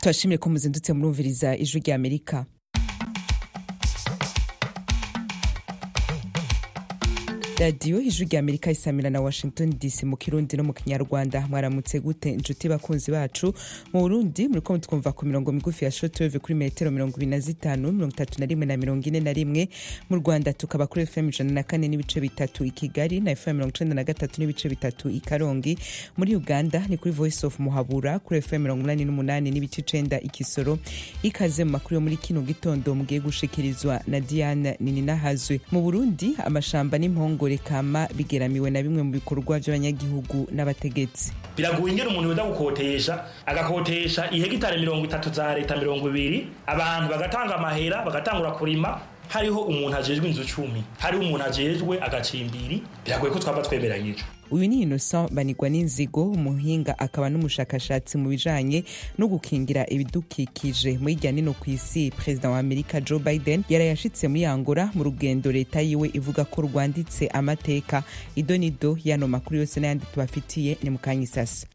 turashimire ko muzindutse murumviriza ijwi rya amerika radiyo ijwi rya amerika isamira na washington dc mu kirundi no mu kinyarwanda mwaramutse gute inshuti bakunzi bacu mu burundi muriko mutwumva ku mirongo migufi ya shotweve kuri metero mirongo ibiri na zitanu mirongo itatu na rimwe na mirongo ine na rimwe mu rwanda tukaba kuri fm ijana na kane n'ibice bitatu i kigali na fm mirongo icenda na gatatu n'ibice bitatu i karongi muri uganda ni kuri voice of muhabura kuri fm mirongo umunani n'umunani n'ibice icenda i kisoro ikaze mu makuru yo muri kino gitondo mugiye gushikirizwa na diane nininahazwe mu burundi amashamba n'impongo kama bigeramiwe na bimwe mu bikorwa by'abanyagihugu n'abategetsi biragoye ingene umuntu yoza gukotesha agakotesha ihegitari mirongo itatu za leta mirongo ibiri abantu bagatanga amahera bagatangura kurima hariho umuntu ajejwe inzu cumi hariho umuntu ajejwe agacimbiri biragoye ko twaba twemeranyije uyu ni innocent banigwa n'inzigo umuhinga akaba n'umushakashatsi mu bijanye no gukingira ibidukikije muri irya nino ku isi perezida wa amerika joe biden yarayashitse muri angola mu rugendo leta yiwe ivuga ko rwanditse amateka idonido yano makuru yose n'ayandi tubafitiye ni mu kanya isasa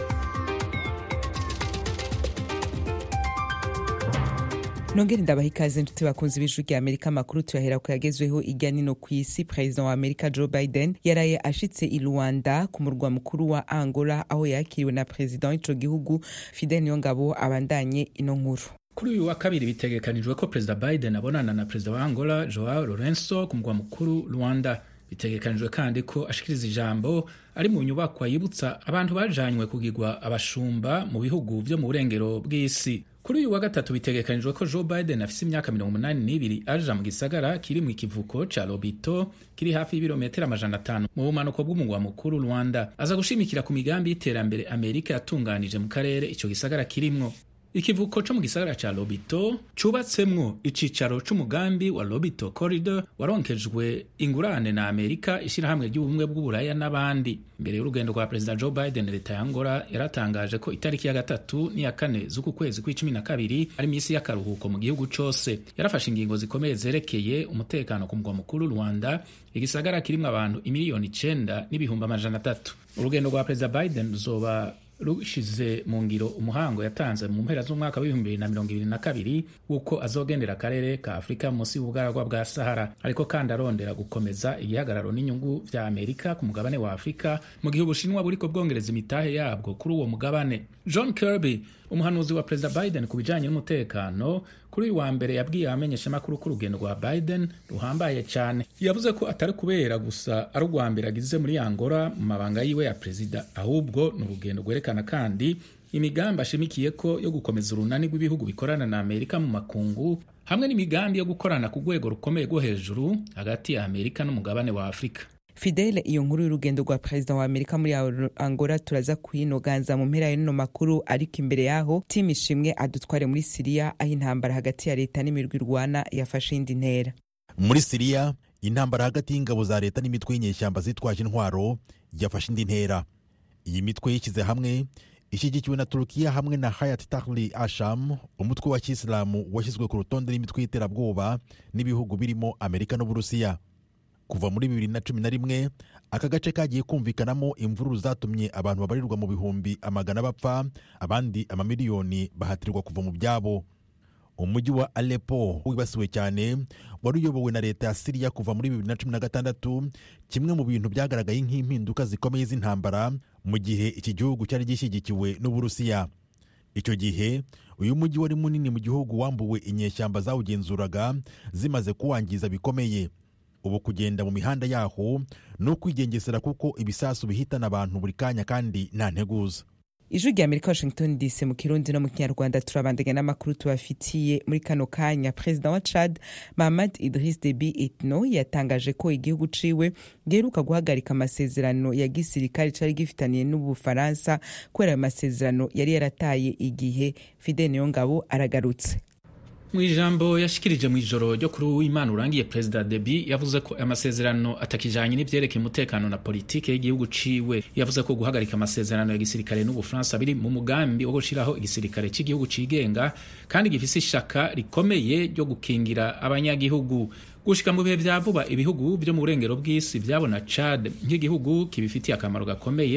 nongere ndabaha ikaze nshuti bakunzi b'ijwi rya amerika amakuru tuyahera ku yagezweho irya nino ku isi perezida wa amerika joe biden yaraye ashitse i rwanda ku murwa mukuru wa angola aho yakiriwe na perezida w'ico gihugu fidel niyongabo abandanye ino nkuru kuri uyu wa kabiri bitegekanijwe ko perezida biden abonana na perezida wa angola joao lorenzo ku murwa mukuru rwanda bitegekanijwe kandi ko ashikiriza ijambo ari mu nyubakwa yibutsa abantu bajanywe kugirwa abashumba mu bihugu vyo mu burengero bw'isi kuri uyu wa gatatu bitegekanijwe ko joe biden afise imyaka mirongo umunani n'ibiri aja mu gisagara kiri mu ikivuko ca lobito kiri hafi y'ibirometero amajana atanu mu bumanuko bw'umugwa mukuru rwanda aza gushimikira ku migambi y'iterambere amerika yatunganije mu karere ico gisagara kirimwo ikivuko co mu gisagara ca lobito cubatsemwo icicaro c'umugambi wa lobito corridor waronkejwe ingurane na amerika ishirahamwe ry'ubumwe bw'uburaya n'abandi mbere y'urugendo rwa perezida joe biden leta ya angola yaratangaje ko itariki ya gatatu n'iya kane z'uku kwezi kw'icumi na kabiri ari misi y'akaruhuko mu gihugu cose yarafashe ingingo zikomeye zerekeye umutekano ku mugwa mukuru rwanda igisagara kirimwo abantu imiliyoni icenda n'ibihumbi amajana atatu urugendo rwa perezida biden ruzoba rushize mu ngiro umuhango yatanze mu mpera z'umwaka w'ibihumbi bibiri na mirongo ibiri na kabiri w'uko azogendera akarere ka afurika munsi y'ubugaragwa bwa sahara ariko kandi arondera gukomeza igihagararo n'inyungu vya amerika ku mugabane wa afurika mu gihe ubushinwa buriko bwongereza imitahe yabwo kuri uwo mugabane john kirby umuhanuzi wa perezida biden ku bijanye n'umutekano kuri uyu wa mbere yabwiye abamenyeshamakuru ko urugendo rwa biden ruhambaye cyane yavuze ko atari kubera gusa ari urwa mbere agize muri angola mu mabanga yiwe ya perezida ahubwo ni urugendo rwerekana kandi imigambi ashimikiye ko yo gukomeza urunani rw'ibihugu bikorana na amerika mu makungu hamwe n'imigambi yo gukorana ku rwego rukomeye rwo hejuru hagati ya amerika n'umugabane wa afurika fidele iyo nkuru y'urugendo rwa perezida wa amerika muri angola turaza kuyinoganza mu mpera y'ino makuru ariko imbere yaho timu ishimwe adutware muri siriya aho intambara hagati ya leta n'imirwi irwana yafashe indi ntera muri siriya intambara hagati y'ingabo za leta n'imitwe y'inyeshyamba zitwaje intwaro yafashe indi ntera iyi mitwe yishyize hamwe ishyigikiwe na turukiya hamwe na hayat tahrir asham umutwe wa kisilamu washyizwe ku rutonde rw'imitwe y'iterabwoba n'ibihugu birimo amerika n'uburusiya kuva muri bibiri na cumi na rimwe aka gace kagiye kumvikanamo imvururu zatumye abantu babarirwa mu bihumbi amagana bapfa abandi amamiliyoni bahatirwa kuva mu byabo umujyi wa Aleppo wibasiwe cyane wari uyobowe na leta ya Siriya kuva muri bibiri na cumi na gatandatu kimwe mu bintu byagaragaye nk'impinduka zikomeye z'intambara mu gihe iki gihugu cyari gishyigikiwe n'Uburusiya icyo gihe uyu mujyi wari munini mu gihugu wambuwe inyeshyamba zawugenzuraga zimaze kuwangiza bikomeye ubu kugenda mu mihanda yaho ni ukwigengesera kuko ibisasu bihitana abantu buri kanya kandi nta nteguza ijwi rya amerika washington dc mu kirundi no mu kinyarwanda turabandanya n'amakuru tubafitiye muri kano kanya perezida wa chad mahamad idris debi etno yatangaje ko igihugu ciwe giheruka guhagarika amasezerano ya gisirikare cari gifitaniye n'ubufaransa kubera ayo masezerano yari yarataye igihe fidel niyongabo aragarutse mu ijambo yashikirije mu ijoro ryo kuri uwimana urangiye perezida debi yavuze ko amasezerano atakijanye n'ivyerekeye umutekano na politike y'igihugu ciwe yavuze ko guhagarika amasezerano ya gisirikare n'ubufaransa biri mu mugambi wo gushiraho igisirikare cy'igihugu cigenga kandi gifise ishaka rikomeye ryo gukingira abanyagihugu gushika mu bihe vya vuba ibihugu vyo mu burengero bw'isi vyabona Chad nk'igihugu kibifitiye akamaro gakomeye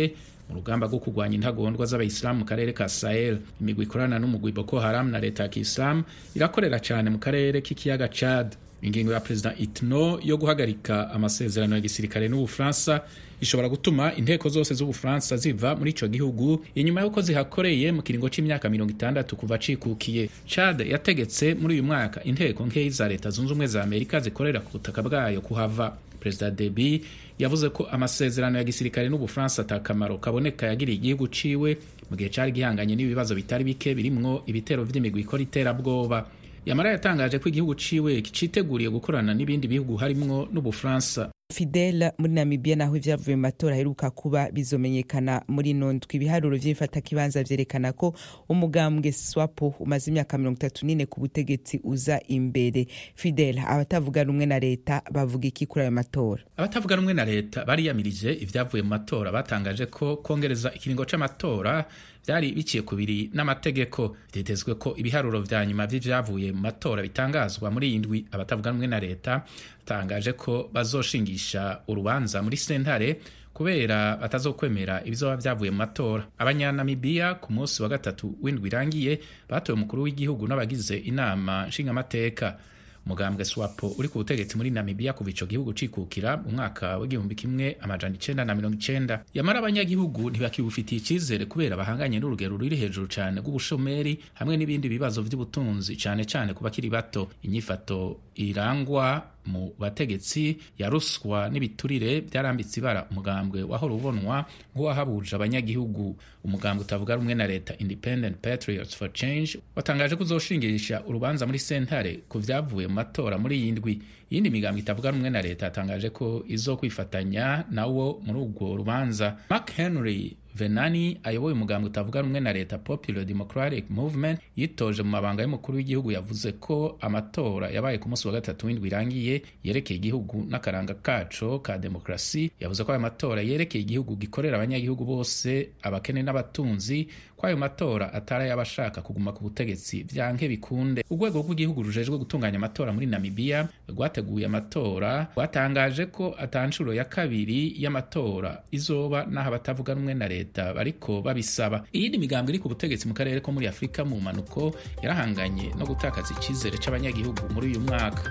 mu rugamba rwo kurwanya intagondwa z'abayisilamu mu karere ka sahel imigwi ikorana n'umugwi boko haram na leta ya kisilamu irakorera cyane mu karere k'ikiyaga chad ingingo ya perezida itno yo guhagarika amasezerano ya gisirikare n'ubufaransa ishobora gutuma inteko zose z'ubufaransa ziva muri ico gihugu inyuma y'uko zihakoreye mu kiringo c'imyaka mirongo itandatu kuva cikukiye chad yategetse muri uyu mwaka inteko nkeyi za leta zunze ubumwe za amerika zikorera ku butaka bwayo kuhava perezida debi yavuze ko amasezerano ya gisirikare n'ubufaransa atakamaro kaboneka yagiriye igihugu ciwe mu gihe cari gihanganye n'ibibazo bitari bike birimwo ibitero vy'imigwi ikora iterabwoba yamara yatangaje ko igihugu ciwe citeguriye gukorana n'ibindi bihugu harimwo n'ubufaransa fidel muri namibia naho ivyavuye mu matora aheruka kuba bizomenyekana muri ino ndwi ibiharuro vy'imfatakibanza vyerekana ko umugambwe swapo umaze imyaka mirongo itatu n'ine ku butegetsi uza imbere fidel abatavuga rumwe na leta bavuga iki kuri ayo matora abatavuga rumwe na leta bariyamirije ivyavuye mu matora batangaje ko kongereza ikiringo c'amatora byari biciye ku biri n'amategeko byitezwe ko ibiharuro vya nyuma vy'ivyavuye mu matora bitangazwa muri iyi ndwi abatavuga rumwe na leta batangaje ko bazoshingisha urubanza muri sentare kubera batazokwemera ibizoba vyavuye mu matora abanyanamibiya ku munsi wa gatatu w'indwi irangiye batoye umukuru w'igihugu n'abagize inama nshingamateka umugambwe swapo uri ku butegetsi muri namibiya kuva ico gihugu cikukira mu mwaka w'igihumbi kimwe amajana icenda na mirongo icenda yamara abanyagihugu ntibakibufitiye icizere kubera bahanganye n'urugero ruri hejuru cane rw'ubushomeri hamwe n'ibindi bibazo vy'ubutunzi cane cane ku bakiri bato inyifato irangwa mu bategetsi ya ruswa n'ibiturire byarambitse ibara umugambwe wahora ubonwa nk'uwahabuje abanyagihugu umugambwe utavuga rumwe na leta independent patriots for change watangaje ko uzoshingisha urubanza muri sentare ku vyavuye mu matora muri iyi ndwi iyindi migambwe itavuga rumwe na leta yatangaje ko izokwifatanya nawo muri urwo rubanza mark henry venani ayoboye umugambwe utavuga rumwe na leta popular democratic movement yitoje mu mabanga y'umukuru w'igihugu yavuze ko amatora yabaye ku munsi wa gatatu w'indwi irangiye yerekeye igihugu n'akaranga kaco ka demokrasi yavuze ko ayo matora yerekeye igihugu gikorera abanyagihugu bose abakene n'abatunzi ko ayo matora atari ay'abashaka kuguma ku butegetsi vyanke bikunde urwego rw'igihugu rujejwe gutunganya amatora muri namibiya rwateguye amatora rwatangaje ko atanshuro ya kabiri y'amatora izoba n'aho abatavuga rumwe na leta bariko babisaba iyindi migambo iri ku butegetsi mu karere ko muri afurika mu mpanuko yarahanganye no gutakaza icizere c'abanyagihugu muri uyu mwaka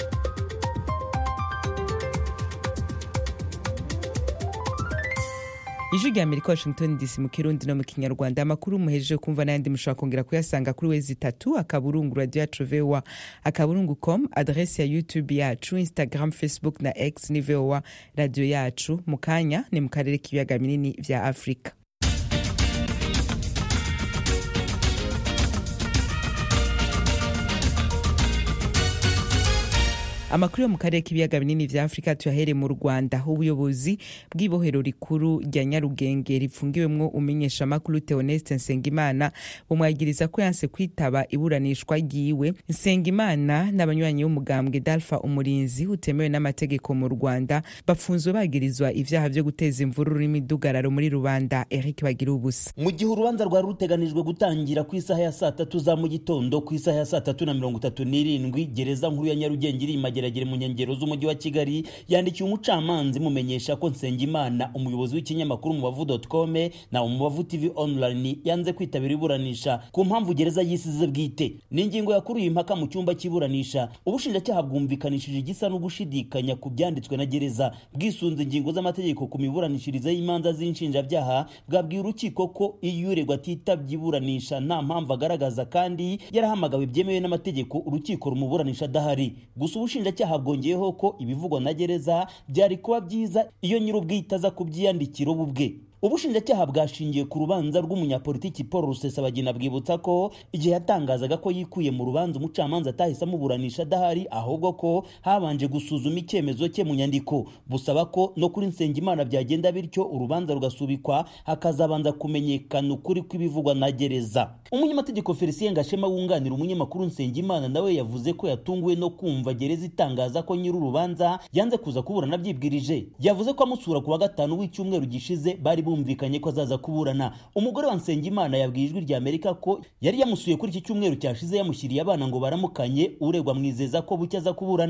ijwi rya amerika washington dc mu kirundi no mu kinyarwanda amakuru muhejeje kumva n'ayandi mushobora kongera kuyasanga kuri wezi itatu akaburungu radio yacu voa akaburungu com adresi ya youtube yacu instagram facebook na x ni voa radio yacu mu kanya ni mu karere k'ibiyaga binini vya afurika amakuru yo mu karere k'ibiyaga binini vya afurika tuyahere mu rwanda ubuyobozi bw'ibohero rikuru rya nyarugenge ripfungiwemwo umenyesha makuru theoneste nsengimana bumwagiriza ko yanse kwitaba iburanishwa ryiwe nsengimana n'abanywanyi b'umugambwe dalfa umurinzi utemewe n'amategeko mu rwanda bafunzwe bagirizwa ivyaha vyo guteza imvururu n'imidugararo muri rubanda eric bagira ubusa mu gihe urubanza rwari ruteganijwe gutangira ku isaha ya saa tatu za mu gitondo ku isaha ya saa tatu na mirongo itatu n'irindwi gereza nkuru ya nyarugenge iri mageragere mu nkengero z'umujyi wa kigali yandikiye umucamanza imumenyesha ko nsengimana umuyobozi w'ikinyamakuru umubavu.com na umubavu tv online yanze kwitabira iburanisha ku mpamvu gereza yisize bwite ni ingingo yakuruye impaka mu cyumba cy'iburanisha ubushinjacyaha bwumvikanishije igisa no gushidikanya ku byanditswe na gereza bwisunze ingingo z'amategeko ku miburanishirize y'imanza z'inshinjabyaha bwabwiye urukiko ko iyo uregwa atitabye iburanisha nta mpamvu agaragaza kandi yarahamagawe byemewe n'amategeko urukiko rumuburanisha adahari gusa ubushinjacyaha bwongeyeho ko ibivugwa na gereza byari kuba byiza iyo nyir'ubwite aza kubyiyandikira ubu bwe ubushinjacyaha bwashingiye ku rubanza rw'umunyapolitiki paul rusesabagina bwibutsa ko igihe yatangazaga ko yikuye mu rubanza umucamanza atahise amuburanisha adahari ahubwo ko habanje gusuzuma icyemezo cye mu nyandiko busaba ko no kuri nsengimana byagenda bityo urubanza rugasubikwa hakazabanza kumenyekana ukuri kw'ibivugwa na gereza umunyamategeko felicien gashema wunganira umunyamakuru nsengimana nawe yavuze ko yatunguwe no kumva gereza itangaza ko nyiri urubanza yanze kuza kuburana abyibwirije yavuze ko amusura ku wa gatanu w'icyumweru gishize bari bumvikanye ko azaza kuburana umugore wa nsengimana yabwiye ijwi rya amerika ko yari yamusuye kuri iki cyumweru cyashize yamushyiriye abana ngo baramukanye uregwa mwizeza ko bucye aza kuburana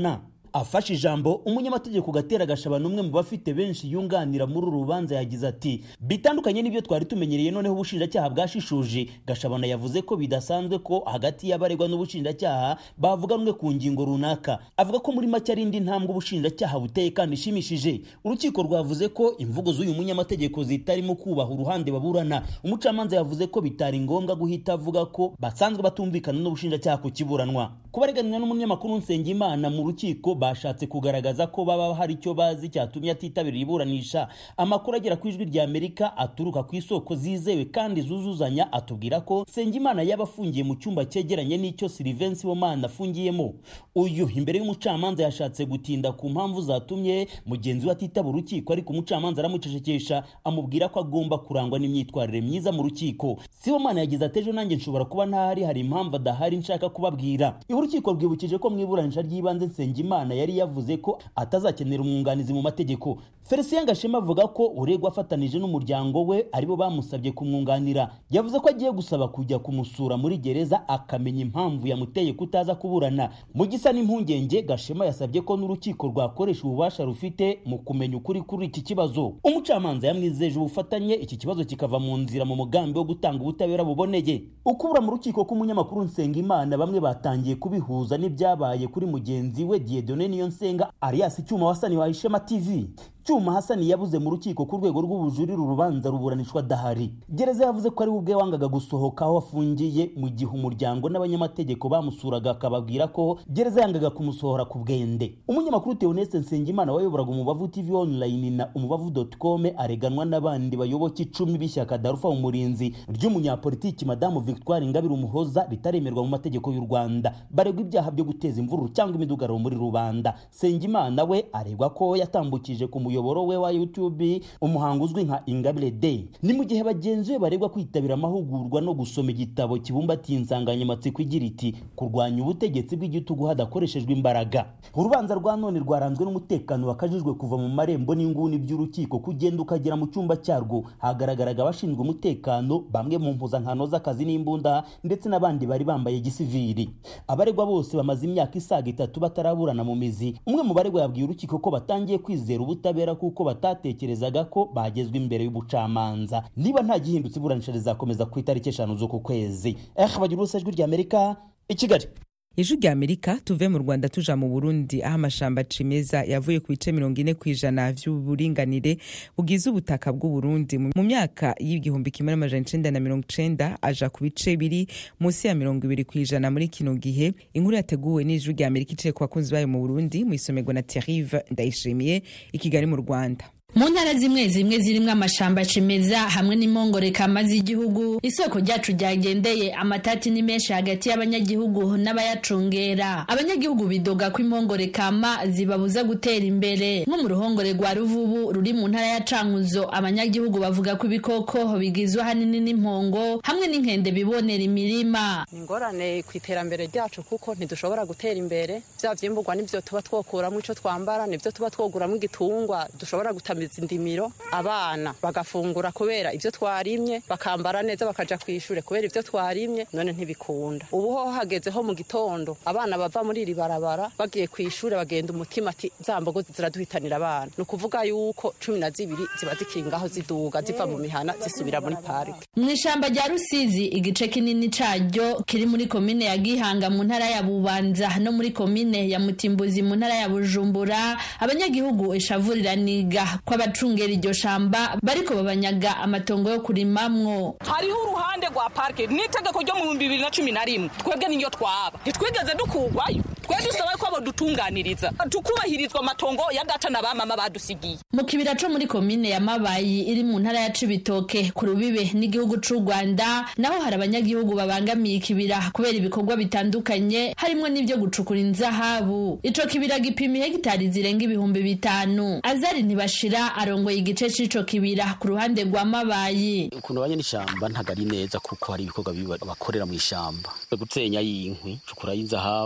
afashe ijambo umunyamategeko gatera gashabana umwe mu bafite benshi yunganira muri uru rubanza yagize ati bitandukanye n'ibyo twari tumenyereye noneho ubushinjacyaha bwashishuje gashabana yavuze ko bidasanzwe ko hagati y'abaregwa n'ubushinjacyaha bavuganwe ku ngingo runaka avuga ko muri make ari indi ntambwe ubushinjacyaha buteye kandi ishimishije urukiko rwavuze ko imvugo z'uyu munyamategeko zitarimo kubaha uruhande baburana umucamanza yavuze ko bitari ngombwa guhita avuga ko basanzwe batumvikana n'ubushinjacyaha ku kiburanwa kubareganira n'umunyamakuru nsengimana mu rukiko bashatse kugaragaza ko baba hari icyo bazi cyatumye atitabira iburanisha amakuru agera ku ijwi rya amerika aturuka ku isoko zizewe kandi zuzuzanya atubwira ko nsengimana yaba afungiye mu cyumba cyegeranye n'icyo silivensi womana afungiyemo uyu imbere y'umucamanza yashatse gutinda ku mpamvu zatumye mugenzi we atitaba urukiko ariko umucamanza aramucecekesha amubwira ko agomba kurangwa n'imyitwarire myiza mu rukiko sibomana yagize ati ejo nanjye nshobora kuba ntahari hari impamvu adahari nshaka kubabwira urukiko rwibukije ko mu iburanisha ry'ibanze nsengimana yari yavuze ko atazakenera umwunganizi mu mategeko felicien gashema avuga ko uregwa afatanije n'umuryango we aribo bamusabye kumwunganira yavuze ko agiye gusaba kujya kumusura muri gereza akamenya impamvu yamuteye kutaza kuburana mu gisa n'impungenge gashema yasabye ko n'urukiko rwakoresha ububasha rufite mu kumenya ukuri kuri iki kibazo umucamanza yamwizeje ubufatanye iki kibazo kikava mu nzira mu mugambi wo gutanga ubutabera buboneye ukubura mu rukiko k'umunyamakuru nsengimana bamwe batangiye kubihuza n'ibyabaye kuri mugenzi we diedone niyonsenga alias cyuma wasani wa ishema tv cyuma hasani yabuze mu rukiko ku rwego rw'ubujurire urubanza ruburanishwa adahari gereza yavuze ko ari we ubwe wangaga gusohoka aho afungiye mu gihe umuryango n'abanyamategeko bamusuraga akababwira ko gereza yangaga kumusohora ku bwende umunyamakuru teoneste nsengimana wayoboraga umubavu tv online na umubavu.com areganwa n'abandi bayoboke icumi b'ishyaka darufa umurinzi ry'umunyapolitiki madamu victoire ingabire umuhoza ritaremerwa mu mategeko y'u rwanda baregwa ibyaha byo guteza imvururu cyangwa imidugararo muri rubanda nsengimana we aregwa ko yatambukije ku muyoboro we wa youtube umuhango uzwi nka ingabire day ni mu gihe bagenzi be baregwa kwitabira amahugurwa no gusoma igitabo kibumbatiye insanganyamatsiko igira iti kurwanya ubutegetsi bw'igitugu hadakoreshejwe imbaraga urubanza rwa none rwaranzwe n'umutekano wakajijwe kuva mu marembo n'inguni by'urukiko kugenda ukagera mu cyumba cyarwo hagaragaraga abashinzwe umutekano bamwe mu mpuzankano z'akazi n'imbunda ndetse n'abandi bari bambaye gisiviri abaregwa bose bamaze imyaka isaga itatu bataraburana mu mizi umwe mu baregwa yabwiye urukiko ko batangiye kwizera ubutabera kuko batatekerezaga ko bagezwa imbere y'ubucamanza niba nta gihindutse iburanisha rizakomeza ku itariki eshanu z'uku kwezi eh bagira ubusa ijwi ry'amerika i kigali ijwi rya amerika tuve mu rwanda tuja mu burundi aho amashamba cimeza yavuye ku bice mirongo ine ku ijana vy'uburinganire bugize ubutaka bw'uburundi mu myaka y'igihumbi kimwe n'amajana icenda na mirongo icenda aja ku bice biri munsi ya mirongo ibiri ku ijana muri kino gihe inkuru yateguwe n'ijwi rya amerika iciye ku bakunzi bayo mu burundi mu isomerwa na therive ndayishimiye i kigali mu rwanda mu ntara zimwe zimwe zirimwo amashamba cimeza hamwe n'impongore kama z'igihugu isoko ryacu ryagendeye amatati ni menshi hagati y'abanyagihugu n'abayacungera abanyagihugu bidoga ko impongore kama zibabuza gutera imbere nko mu ruhongore rwa ruvubu ruri mu ntara ya cankuzo abanyagihugu bavuga ko ibikoko bigizwe ahanini n'impongo hamwe n'inkende bibonera imirima ingorane ku iterambere ryacu kuko ntidushobora gutera imbere vya vyimburwa nivyo tuba twokuramo ico twambara nivyo tuba twoguramo igitungwa dushobora gutamiza indimiro abana bagafungura kubera ivyo twarimye bakambara neza bakaja kwishure kubera ivyo twarimye none ntibikunda ubu ho hageze ho mu gitondo abana bava muri iri barabara bagiye kwishure bagenda umutima ati za mbogo ziraduhitanira abana ni ukuvuga yuko cumi na zibiri ziba zikingaho ziduga ziva mu mihana zisubira muri parike mu ishamba rya rusizi igice kinini caryo kiri muri komine ya gihanga mu ntara ya bubanza no muri komine ya mutimbuzi mu ntara ya bujumbura abanyagihugu ishavuriraniga ko abacungera iryo shamba bariko babanyaga amatongo yo kurimamwo hariho uruhande rwa parike n'itegeko ryo mu bihumbi bibiri na cumi na rimwe twebwe niyo twaba ntitwigeze dukugwayo twe dusaba ko badutunganiriza tukubahirizwa amatongo ya data na bamama badusigiye mu kibira co muri komine ya mabayi iri mu ntara ya cibitoke ku rubibe n'igihugu c'u rwanda naho hari abanyagihugu babangamiye ikibira kubera ibikorwa bitandukanye harimwo n'ivyo gucukura inzahabu ico kibira gipima ihegitari zirenga ibihumbi bitanu azari ntibashira arongoye igice c'ico kibira ku ruhande rwa mabayi ukuntu banye n'ishamba ntago ari neza kuko hari ibikorwa bibi bakorera mu ishamba gutenya y'inkwi cukura y'inzahabu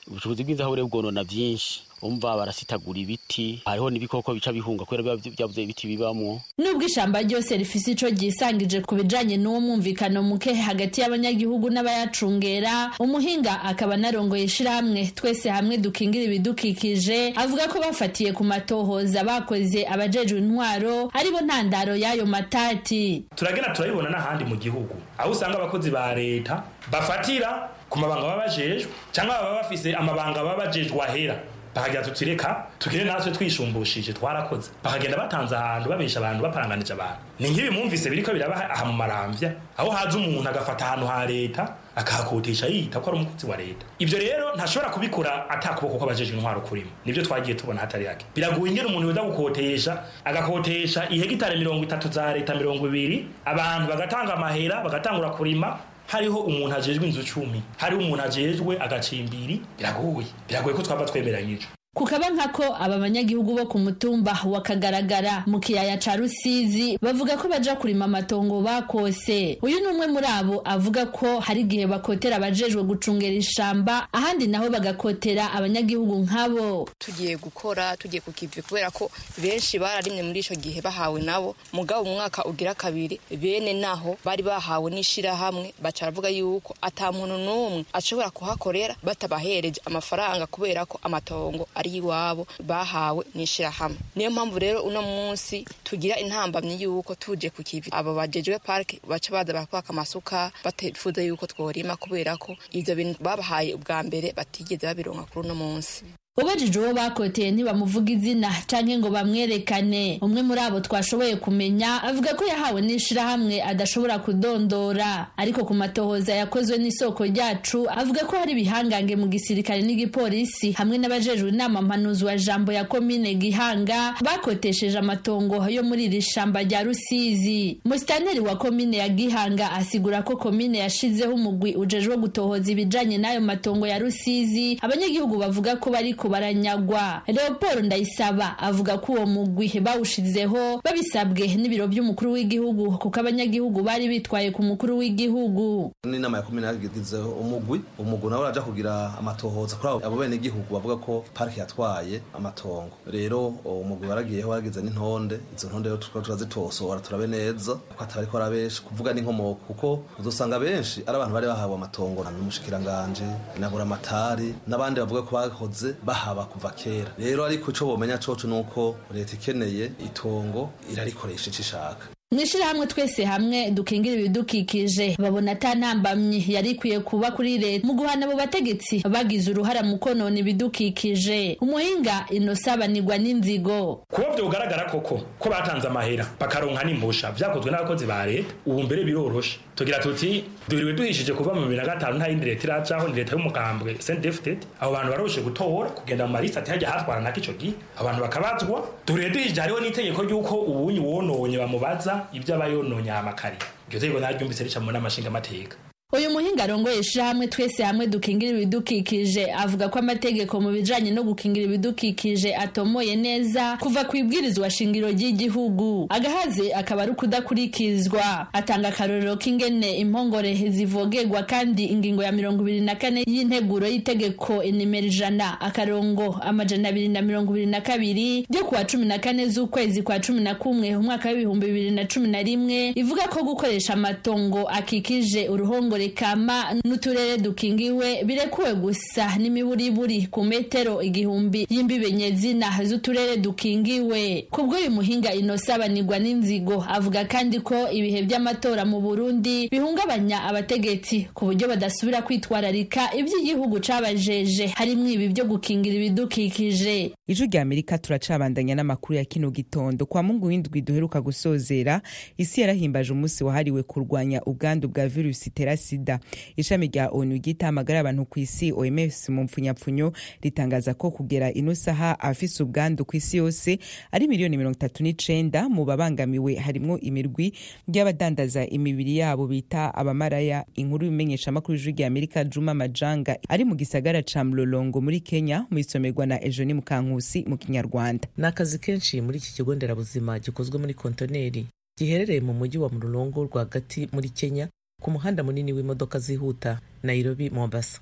ubucukuzi bw'inzahabu rero bwonona byinshi umva barasitagura ibiti hariho n'ibikoko bica bihunga kubera biba byabuze ibiti bibamwo nubwo ishamba ryose rifise ico ryisangije ku bijanye n'uwo mwumvikano muke hagati y'abanyagihugu n'abayacungera umuhinga akaba narongoye ishirahamwe twese hamwe dukingira ibidukikije avuga ko bafatiye ku matohoza bakoze abajejwe intwaro aribo ntandaro y'ayo matati turagenda turabibona n'ahandi mu gihugu aho usanga abakozi ba leta bafatira ku mabanga baba bajejwe cyangwa baba bafise amabanga baba bajejwe ahera bakagira tuti reka tugire natwe twisumbushije twarakoze bakagenda batanze ahantu babesha abantu baparanganije abantu ni nk'ibi mwumvise biriko biraba aha mu maramvya aho haza umuntu agafata ahantu ha leta akahakotisha yita ko ari umukozi wa leta ivyo rero ntashobora kubikora atakuboko kw'abajejwe intwaro kurimo nivyo twagiye tubona hatari hake biragoye ingene umuntu yoza gukotesha agakotesha ihegitare mirongo itatu za leta mirongo ibiri abantu bagatanga amahera bagatangura kurima hariho umuntu ajejwe inzu cumi hariho umuntu ajejwe agacimbiri biragoye biragoye ko twaba twemeranyije kukaba nkako aba banyagihugu bo ku mutumba wakagaragara mu kiyaya ca rusizi bavuga ko baja kurima amatongo bakose uyu ni umwe muri abo avuga ko hari igihe bakotera abajejwe gucungera ishamba ahandi naho bagakotera abanyagihugu nkabo tugiye gukora tugiye ku kivi kubera ko benshi bararimye muri ico gihe bahawe nabo mugabo mu mwaka ugira kabiri bene naho bari bahawe n'ishirahamwe baca baravuga yuko ata muntu n'umwe ashobora kuhakorera batabahereje amafaranga kubera ko amatongo ari iwabo bahawe n'ishirahamwe niyo mpamvu rero uno munsi tugira intambamyi yuko tuje ku kivi abo bajejwe parike baca baza barakwaka amasuka batifuza yuko tworima kubera ko ivyo bintu babahaye ubwa mbere batigeze babironka kuri uno munsi ubajije uwo bakoteye ntibamuvuga izina canke ngo bamwerekane umwe muri abo twashoboye kumenya avuga ko yahawe n'ishirahamwe adashobora kudondora ariko ku matohoza yakozwe n'isoko ryacu avuga ko hari ibihangange mu gisirikare n'igipolisi hamwe n'abajejwe inama mpanuzi wa jambo ya komine gihanga bakotesheje amatongo yo muri iri shamba rya rusizi musitaneri wa komine ya gihanga asigura ko komine yashizeho umugwi ujejwe gutohoza ibijanye n'ayo matongo ya rusizi abanyagihugu bavuga ko bariko baranyagwa leopold ndayisaba avuga ko uwo mugwi bawushizeho babisabwe n'ibiro by'umukuru w'igihugu kuko abanyagihugu bari bitwaye ku mukuru w'igihugu n'inama ya komine yagizeho umugwi umugwi nawe uraja kugira amatohoza kuri abo bene igihugu bavuga ko parike yatwaye amatongo rero umugwi waragiyeho waragize n'intonde izo ntonde rero tukaba turazitosora turabe neza ko atari ko arabenshi kuvuga n'inkomoko kuko uzosanga benshi ari abantu bari bahawe amatongo n'umushikiranganje na buramatari n'abandi bavuga ko bahoze bahaba kuva kera rero ariko ico bomenya coco nuko leta ikeneye itongo irarikoresha ico ishaka mwishirahamwe twese hamwe dukingira ibidukikije babona ata ntambamyi yari ikwiye kuba kuri leta mu guhana abo bategetsi bagize uruhara mu konona ibidukikije umuhinga inosabanirwa n'inzigo kuba vyogaragara koko ko batanze amahera bakaronka n'impusha vyakozwe n'abakozi ba leta ubu mbere biroroshe tugira tuti duhiriwe duhishije kuva mu bibiri na gatanu nta yindi leta iracaho ni leta y'umugambwe sendefted abo bantu baroroshe gutora kugenda mu marisi ati hajya hatwara nako ico gihe abantu bakabazwa duhiriwe duhishije hariho n'itegeko ry'uko ubunyi wononye bamubaza ibyo aba yononye amakari iryo tegeko naryumvise rica mu nama nshingamateka uyu muhinga arongoye ishirahamwe twese hamwe dukingira ibidukikije avuga ko amategeko mu bijanye no gukingira ibidukikije atomoye neza kuva ku ibwirizwa shingiro ry'igihugu agahaze akaba ari ukudakurikizwa atanga akarorero k'ingene impongore zivogerwa kandi ingingo ya mirongo ibiri na kane y'integuro y'itegeko inimero ijana akarongo amajana abiri na mirongo ibiri na kabiri ryo kuwa cumi na kane z'ukwezi kwa cumi na kumwe umwaka w'ibihumbi bibiri na cumi na rimwe ivuga ko gukoresha amatongo akikije uruhongo kama n'uturere dukingiwe birekuwe gusa n'imiburiburi ku metero igihumbi y'imbibe nyezina z'uturere dukingiwe kubw'uyu muhinga inosabanirwa n'inzigo avuga kandi ko ibihe by'amatora mu burundi bihungabanya abategetsi ku buryo badasubira kwitwararika iby'igihugu cabajeje harimwo ibi byo gukingira ibidukikije ijwi rya amerika turacabandanya n'amakuru ya kino gitondo kwa mungu w'indwi duheruka gusozera isi yarahimbaje umunsi wahariwe kurwanya ubwandu bwa virusi itera sida ishami rya onu ryita amagara abantu ku isi oms mu mpfunyapfunyo ritangaza ko kugera ino saha afise ubwandu ku isi yose ari miliyoni mirongo itatu n'icenda mu babangamiwe harimwo imirwi ry'abadandaza imibiri yabo bita abamaraya inkuru y'imenyeshamakuru y'ijwi rya amerika juma majanga ari mu gisagara ca mlolongo muri kenya mu isomerwa na ejoni mukankusi mu kinyarwanda ni akazi kenshi muri iki kigo nderabuzima gikozwe muri kontoneri giherereye mu mujyi wa mlolongo rwagati muri kenya ku muhanda munini w'imodoka zihuta nairobi mombasa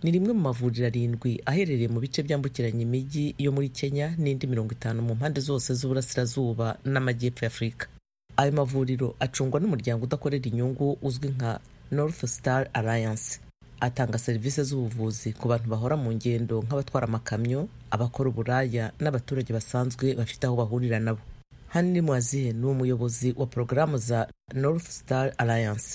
ni rimwe mu mavuriro arindwi aherereye mu bice byambukiranya imijyi yo muri kenya n'indi mirongo itanu mu mpande zose z'uburasirazuba n'amajyepfo y'afurika ayo mavuriro acungwa n'umuryango udakorera inyungu uzwi nka north star alliance atanga serivisi z'ubuvuzi ku bantu bahora mu ngendo nk'abatwara amakamyo abakora uburaya n'abaturage basanzwe bafite aho bahurira nabo hanini mwazihe ni umuyobozi wa porogaramu za north star alliance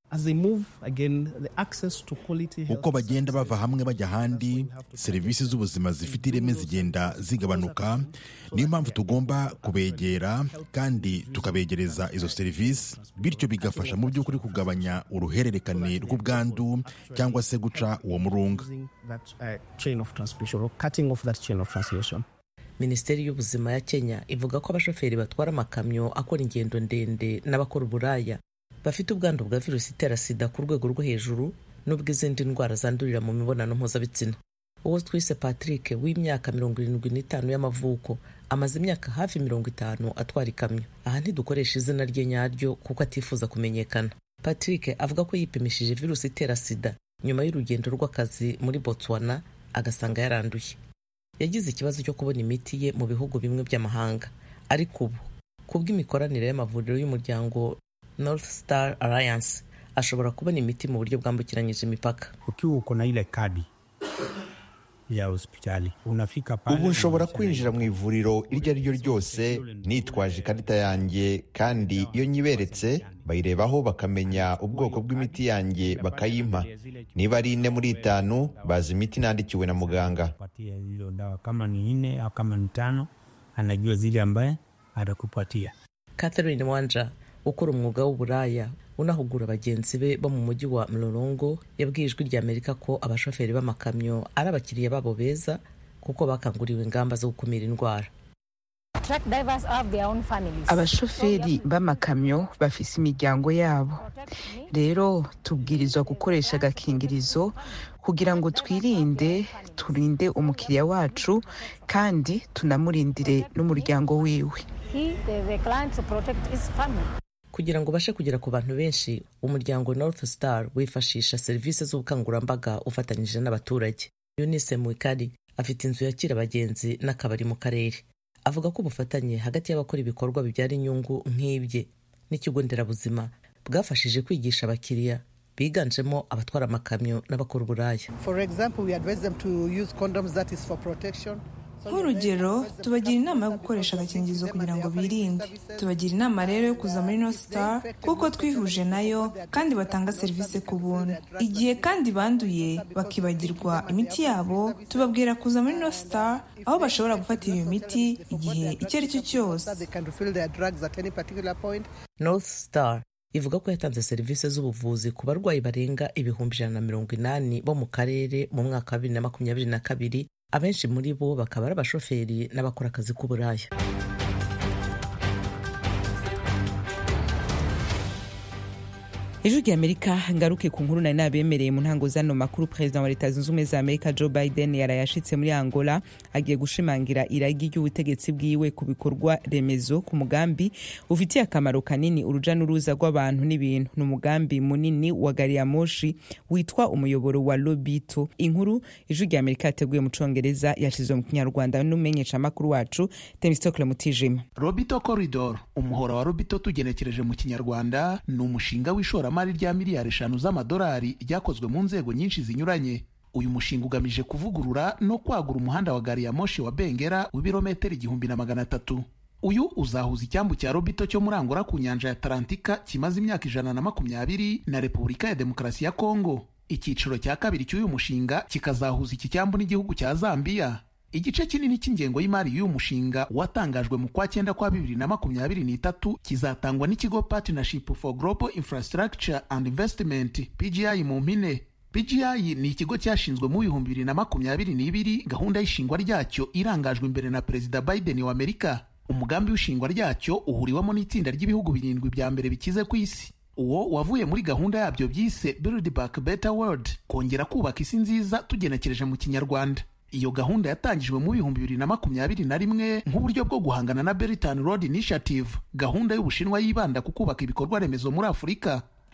uko bagenda bava hamwe bajya ahandi serivisi z'ubuzima zifite ireme zigenda zigabanuka niyo mpamvu tugomba kubegera kandi tukabegereza izo serivisi bityo bigafasha mu by'ukuri kugabanya uruhererekane rw'ubwandu cyangwa se guca uwo murunga minisiteri y'ubuzima ya kenya ivuga ko abashoferi batwara amakamyo akora ingendo ndende n'abakora uburaya bafite ubwandu bwa virusi itera sida ku rwego rwo hejuru n'ubw'izindi ndwara zandurira mu mibonano mpuzabitsina uwo twise patrick w'imyaka mirongo irindwi n'itanu y'amavuko amaze imyaka hafi mirongo itanu atwara ikamyo aha ntidukoresha izina rye nyaryo kuko atifuza kumenyekana patrick avuga ko yipimishije virusi itera sida nyuma y'urugendo rw'akazi muri botswana agasanga yaranduye yagize ikibazo cyo kubona imiti ye mu bihugu bimwe by'amahanga ariko ubu kubw'imikoranire y'amavuriro y'umuryango north star alliance ashobora kubona imiti mu buryo bwambukiranyije imipaka ukiwa uko na ile kadi ya hospitali unafika pale ubu nshobora kwinjira mu ivuriro iryo ari ryo ryose nitwaje ikarita yanjye kandi iyo nyiberetse bayirebaho bakamenya ubwoko bw'imiti yanjye bakayimpa niba ari ine muri itanu bazi imiti nandikiwe na muganga patia hizo dawa kama ni nne au kama ni tano anajua zile ambaye atakupatia catherine wanja ukora umwuga w'uburaya unahugura bagenzi be bo mu mujyi wa mlolongo yabwiye ijwi rya amerika ko abashoferi b'amakamyo ari abakiriya babo beza kuko bakanguriwe ingamba zo gukumira indwara abashoferi b'amakamyo bafise imiryango yabo rero tubwirizwa gukoresha agakingirizo kugira ngo twirinde turinde umukiriya wacu kandi tunamurindire n'umuryango wiwe kugira ngo ubashe kugera ku bantu benshi umuryango north star wifashisha serivisi z'ubukangurambaga ufatanyije n'abaturage yunise mwikari afite inzu yakira abagenzi n'akabari mu karere avuga ko ubufatanye hagati y'abakora ibikorwa bibyara inyungu nk'ibye n'ikigo nderabuzima bwafashije kwigisha abakiriya biganjemo abatwara amakamyo n'abakora uburaya nk'urugero tubagira inama yo gukoresha agakingirizo kugira ngo birinde tubagira inama rero yo kuza muri no star kuko twihuje nayo kandi batanga serivisi ku buntu igihe kandi banduye bakibagirwa imiti yabo tubabwira kuza muri no star aho bashobora gufatira iyo miti igihe icyo ari cyo cyose north star ivuga ko yatanze serivisi z'ubuvuzi ku barwayi barenga ibihumbi ijana na mirongo inani bo mu karere mu mwaka wa bibiri na makumyabiri na kabiri abenshi muri bo bakaba ari abashoferi n'abakora akazi k'uburaya ijwi rya amerika ngaruke ku nkuru nari nabemereye mu ntango zano makuru perezida wa leta zunze ubumwe za amerika joe biden yarayashitse muri angola agiye gushimangira iragi ry'ubutegetsi bwiwe ku bikorwa remezo ku mugambi ufitiye akamaro kanini uruja n'uruza rw'abantu n'ibintu ni umugambi munini wa gari ya moshi witwa umuyoboro wa lobito inkuru ijwi rya amerika yateguye mu congereza yashizwe mu kinyarwanda n'umumenyeshamakuru wacu temistokle mutijima robito corridor umuhora wa robito tugenekereje mu kinyarwanda ni umushinga w'ishora ishoramari rya miliyari eshanu z'amadolari ryakozwe mu nzego nyinshi zinyuranye uyu mushinga ugamije kuvugurura no kwagura umuhanda wa gari ya moshi wa bengera w'ibirometero igihumbi na magana atatu uyu uzahuza icyambu cya robito cyo muri angola ku nyanja ya atalantika kimaze imyaka ijana na makumyabiri na repubulika ya demokarasi ya kongo icyiciro cya kabiri cy'uyu mushinga kikazahuza iki cyambu n'igihugu cya zambiya igice kinini cy'ingengo y'imari y'uyu mushinga watangajwe mu kwa cyenda kwa bibiri na makumyabiri n'itatu kizatangwa n'ikigo partnership for global infrastructure and investment pgi mu mpine pgi ni ikigo cyashinzwe mu bihumbi bibiri na makumyabiri n'ibiri gahunda y'ishingwa ryacyo irangajwe imbere na perezida biden wa amerika umugambi w'ishingwa ryacyo uhuriwemo n'itsinda ry'ibihugu birindwi bya mbere bikize ku isi uwo wavuye muri gahunda yabyo byise build back better world kongera kubaka isi nziza tugenekereje mu kinyarwanda iyo gahunda yatangijwe mu bihumbi bibiri na makumyabiri na rimwe nk'uburyo bwo guhangana na Belt and Road Initiative gahunda y'ubushinwa yibanda ku kubaka ibikorwa remezo muri afurika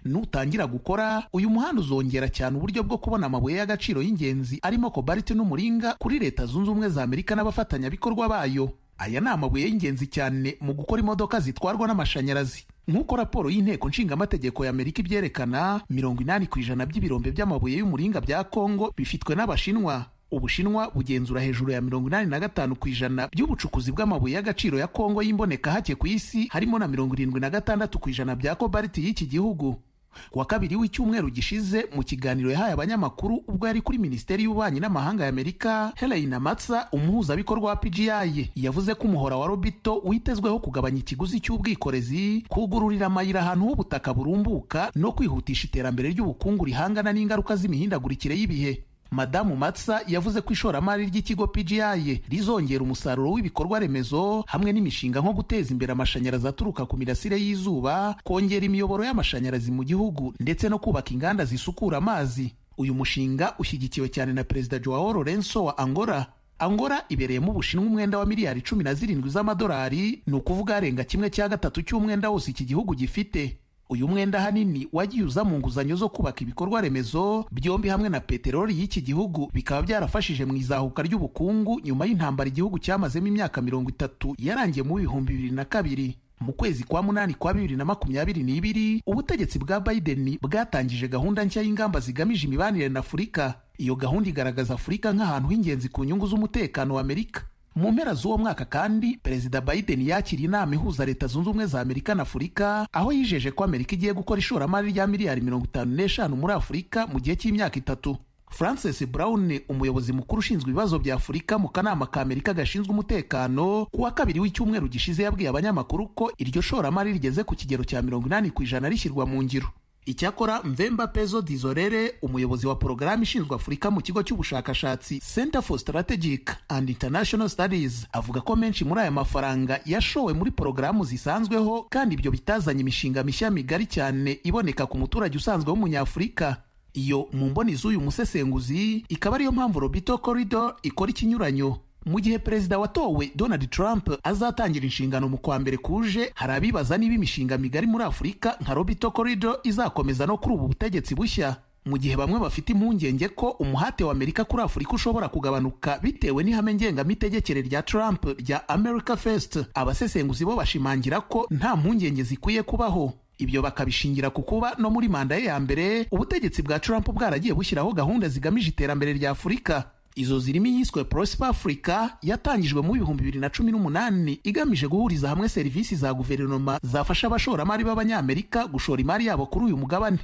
nutangira gukora uyu muhanda uzongera cyane uburyo bwo kubona amabuye y'agaciro y'ingenzi arimo kobaliti n'umuringa kuri leta zunze ubumwe za amerika n'abafatanyabikorwa bayo aya ni amabuye y'ingenzi cyane mu gukora imodoka zitwarwa n'amashanyarazi nk'uko raporo y'inteko nshingamategeko ya amerika ibyerekana mirongo inani ku ijana by'ibirombe by'amabuye y'umuringa bya kongo bifitwe n'abashinwa ubushinwa bugenzura hejuru ya mirongo inani na gatanu ku ijana by'ubucukuzi bw'amabuye y'agaciro ya kongo y'imboneka hake ku isi harimo na mirongo irindwi na gatandatu ku ijana bya kobaliti y'iki gihugu ku wa kabiri w'icyumweru gishize mu kiganiro yahaye abanyamakuru ubwo yari kuri minisiteri y'ububanyi n'amahanga ya amerika helena matsa umuhuzabikorwa wa pgi yavuze ko umuhora wa robito witezweho kugabanya ikiguzi cy'ubwikorezi kugururira amayira ahantu h'ubutaka burumbuka no kwihutisha iterambere ry'ubukungu rihangana n'ingaruka z'imihindagurikire y'ibihe madamu matsa yavuze ko ishoramari ry'ikigo pgi rizongera umusaruro w'ibikorwa remezo hamwe n'imishinga nko guteza imbere amashanyarazi aturuka ku mirasire y'izuba kongera imiyoboro y'amashanyarazi mu gihugu ndetse no kubaka inganda zisukura amazi uyu mushinga ushyigikiwe cyane na perezida joao lorenzo wa angola angola ibereyemo ubushinwa umwenda wa miliyari cumi na zirindwi z'amadolari ni ukuvuga arenga kimwe cya gatatu cy'umwenda wose iki gihugu gifite uyu mwenda ahanini wagiye uza mu nguzanyo zo kubaka ibikorwa remezo byombi hamwe na peteroli y'iki gihugu bikaba byarafashije mu izahuka ry'ubukungu nyuma y'intambara igihugu cyamazemo imyaka mirongo itatu yarangiye mu bihumbi bibiri na kabiri mu kwezi kwa munani kwa bibiri na makumyabiri n'ibiri ubutegetsi bwa biden bwatangije gahunda nshya y'ingamba zigamije imibanire na afurika iyo gahunda igaragaza afurika nk'ahantu h'ingenzi ku nyungu z'umutekano wa amerika mu mpera z'uwo mwaka kandi perezida biden yakiriye inama ihuza leta zunze ubumwe za amerika na afurika aho yijeje ko amerika igiye gukora ishoramari rya miliyari mirongo itanu n'eshanu muri afurika mu gihe cy'imyaka itatu francis brown umuyobozi mukuru ushinzwe ibibazo bya afurika mu kanama ka amerika gashinzwe umutekano ku wa kabiri w'icyumweru gishize yabwiye abanyamakuru ko iryo shoramari rigeze ku kigero cya mirongo inani ku ijana rishyirwa mu ngiro icyakora mvemba pezo dizorere umuyobozi wa porogaramu ishinzwe afurika mu kigo cy'ubushakashatsi center for strategic and international studies avuga ko menshi muri aya mafaranga yashowe muri porogaramu zisanzweho kandi ibyo bitazanye imishinga mishya migari cyane iboneka ku muturage usanzwe w'umunyafurika iyo mu mboni z'uyu musesenguzi ikaba ariyo mpamvu robito corridor ikora ikinyuranyo mu gihe perezida watowe donald trump azatangira inshingano mu kwa mbere kuje hari abibaza niba imishinga migari muri afurika nka robito corridor izakomeza no kuri ubu butegetsi bushya mu gihe bamwe bafite impungenge ko umuhate wa amerika kuri afurika ushobora kugabanuka bitewe n'ihame ngengamitegekere rya trump rya america first abasesenguzi bo bashimangira ko nta mpungenge zikwiye kubaho ibyo bakabishingira ku kuba no muri manda ye ya mbere ubutegetsi bwa trump bwaragiye bushyiraho gahunda zigamije iterambere rya afurika izo zirimo iyiswe prosper africa yatangijwe mu bihumbi bibiri na cumi n'umunani igamije guhuriza hamwe serivisi za guverinoma zafasha abashoramari b'abanyamerika gushora imari yabo kuri uyu mugabane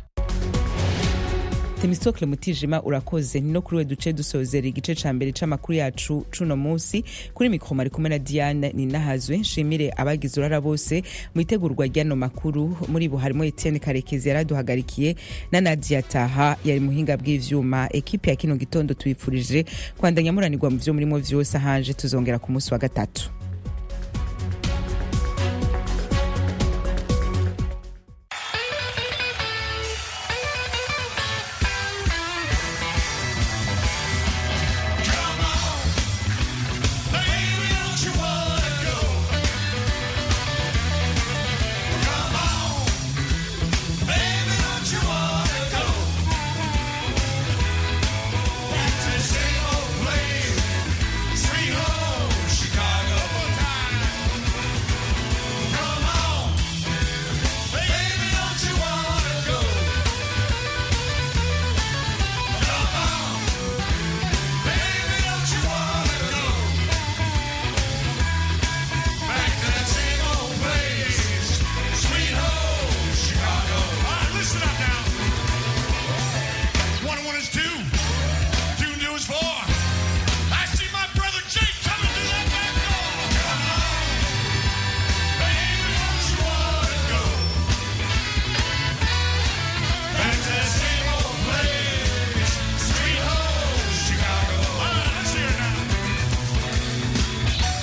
temisokle mutijima urakoze ni no kuri we duce dusozera igice ca mbere c'amakuru yacu cuno munsi kuri mikoro ari kumwe na diane ninahazwe nshimire abagize urara bose mu itegurwa ry'ano makuru muri bo harimo etienne karekezi yaraduhagarikiye na nadia taha yari muhinga bw'ivyuma ekipe ya kino gitondo tubipfurije kwandanya muranirwa mu vyo murimo vyose hanje tuzongera ku munsi wa gatatu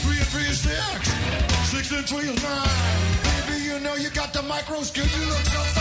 Six and three is nine. Baby, you know you got the micro skill. You look so fine.